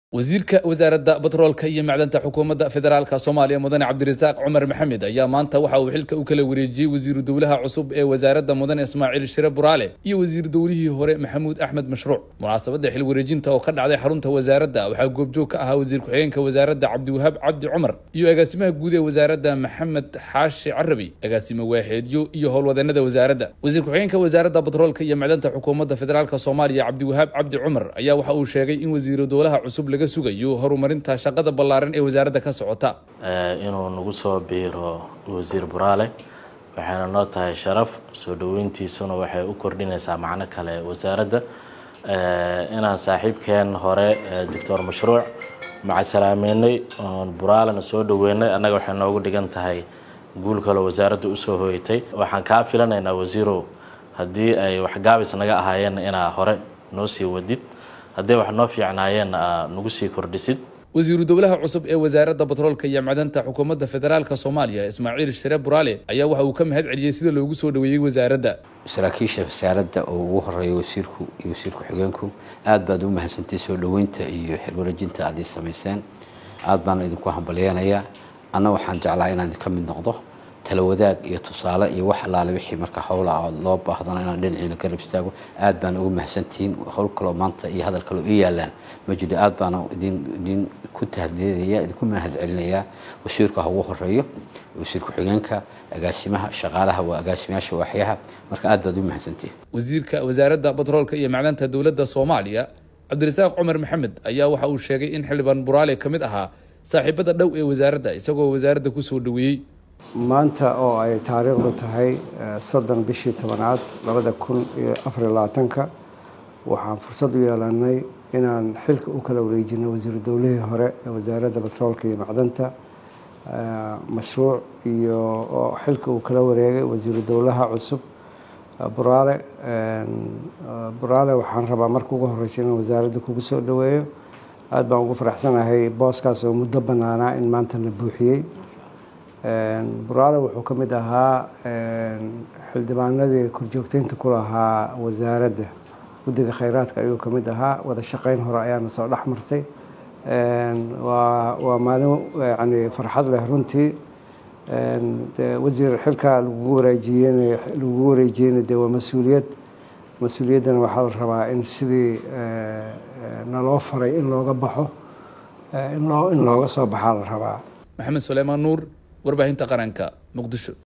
wasiirka wasaaradda batroolka iyo macdanta xukuumadda federaalka soomaaliya mudane cabdirasaaq cumar maxamed ayaa maanta waxa uu xilka u kala wareejiyey wasiiru dowlaha cusub ee wasaaradda mudane ismaaciil shire buraale iyo wasiir dowlihii hore maxamuud axmed mashruuc munaasabadda xil wareejinta oo ka dhacday xarunta wasaaradda waxaa goobjoog ka ahaa wasiir ku-xigeenka wasaaradda cabdiwahaab cabdi cumar iyo agaasimaha guud ee wasaaradda maxamed xaashi carabi agaasime waaxeedyo iyo howlwadeenada wasaaradda wasiir ku-xigeenka wasaaradda batroolka iyo macdanta xukuumadda federaalka soomaaliya cabdiwahaab cabdi cumar ayaa waxa uu sheegay in wasiiru dowlaha cusub laga sugayo horumarinta shaqada ballaaran ee wasaaradda ka socota inuu nagu soo biiro wasiir buraale waxayna noo tahay sharaf soo dhaweyntiisuna waxay u kordhinaysaa macno kale wasaaradda inaan saaxiibkeen hore doctor mashruuc macasalaameynay oon buraalena soo dhaweynay annaga waxay noogu dhigan tahay guul kaloo wasaaradda usoo hoyatay waxaan kaa filanaynaa wasiirow haddii ay waxgaabis naga ahaayeenna inaa hore noo sii wadid hadday wax noo fiicnaayeenna aa nagu sii kordhisid wasiiru dowlaha cusub ee wasaaradda batroolka iyo macdanta xukuumadda federaalka soomaaliya ismaaciil shire buraale ayaa waxa uu ka mahad celiyey sida loogu soo dhaweeyey wasaaradda saraakiisha wasaaradda oo ugu horeeya wasiirku iyo wasiir ku-xigeenku aad baad u mahadsantay soo dhaweynta iyo xilwareejinta aad ii samayseen aad baana idinku hambalyeenayaa anna waxaan jeclaa inaan idinka mid noqdo tala wadaag iyo tusaale iyo wax allaale wixii marka howla loo baahdana inaan dhinaciina ka rab istaago aad baana ugu mahadsantihiin howl kaloo maanta iyo hadal kaloo ii yaalaan ma jiro aad baana idin idin ku tahdiidaya idinku mahad celinayaa wasiirka ha ugu horeeyo wasiir ku-xigeenka agaasimaha shaqaalaha waa agaasimayaasha waaxyaha marka aad baad u mahadsantihiin wasiirka wasaaradda batroolka iyo macdanta dowladda soomaaliya cabdirasaaq cumar maxamed ayaa waxa uu sheegay in xildhibaan buraale ka mid ahaa saaxiibada dhow ee wasaaradda isagoo wasaaradda kusoo dhaweeyey maanta oo ay taariikhdu tahay soddon bishii tobanaad labada kun iyo afariyo labaatanka waxaan fursad u yeelanay inaan xilka u kala wareejino wasiiru dowlihii hore ee wasaaradda batroolka iyo macdanta mashruuc iyo oo xilka uu kala wareegay wasiiru dowlaha cusub buraale buraale waxaan rabaa marka ugu horeysa inaan wasaaradda kugu soo dhaweeyo aada baan ugu faraxsanahay booskaas oo muddo bannaanaa in maanta la buuxiyey buraale wuxuu ka mid ahaa xildhibaanadii korjoogteynta ku lahaa wasaaradda guddiga khayraadka ayuu ka mid ahaa wada shaqeyn hore ayaana soo dhex martay waa waa maalin yani farxad leh runtii de wasiir xilkaa lagugu wareejiyeen lagugu wareejiyeyna dee waa mas-uuliyad mas-uuliyaddana waxaa la rabaa in sidii naloo faray in looga baxo in loo in looga soo baxaa la rabaa maxamed suleymaan nuur warbaahinta qaranka muqdisho